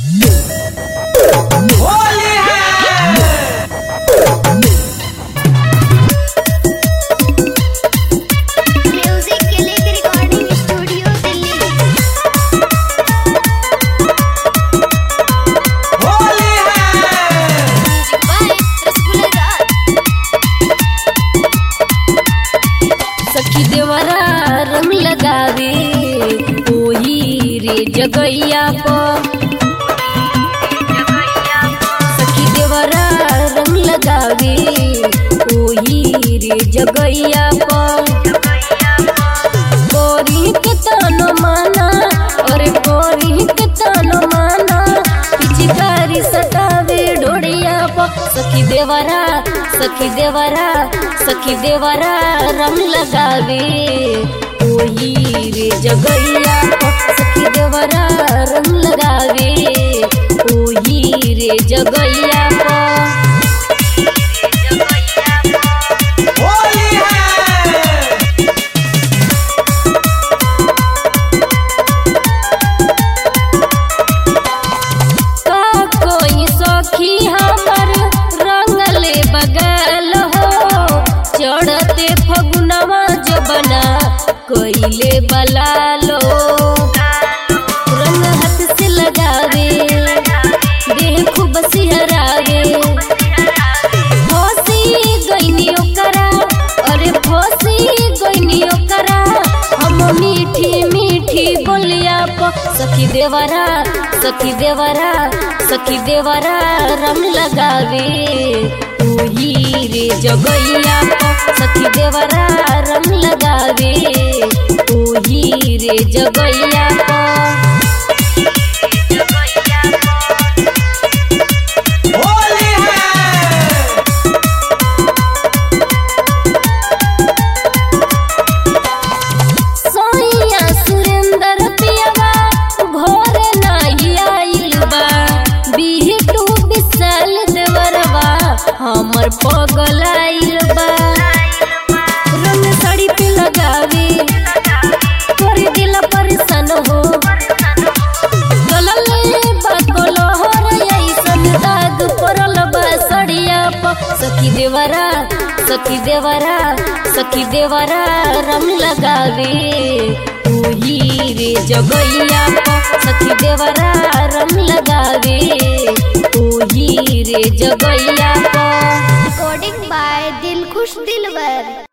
होली है म्यूजिक के लिए रिकॉर्डिंग स्टूडियो दिल्ली होली है म्यूजिक बाय रसगुल्ला सखी देवरा रंग लगावे ओही रे जगैया पर सखी देवरा रंग लगावे ओही रे जगैया पर गोरी के तानो माना अरे गोरी के तानो माना पिचकारी सटावे डोड़िया पर सखी देवरा सखी देवरा सखी देवरा रंग लगावे ओही रे जगैया पर सखी देवरा रंग लगावे ओही रे जगैया पर होली है का कोई सखी हमर रंगले बगल हो चढ़ते फगुनवा जबना कोइले बलालो रंग हाथ से लगावे देह खूब सिहरावे फसी गईनी ओकरा अरे फसी गईनी ओकरा हम मीठी मीठी बोलिया प सखी देवरा सखी देवरा सखी देवरा रंग लगावे ओही रे जगैया प सखी देवरा रंग लगावे ओही रे जगैया प होली है सोइया सुरेंद्र पियवा भोर नाही आइल बा बिहटू विशाल देवरवा हमर पगल आइल बा रंग साड़ी पे लगावे कर दिल परेशान हो गलले बाकल हर ऐसन दाग पड़ल बा सड़िया प सखी देवरा सखी देवरा सखी देवरा रंग लगावे ओही रे जगैया प सखी देवरा रंग लगावे ओही रे जगैया प रिकॉर्डिंग बाय दिल खुश दिलवर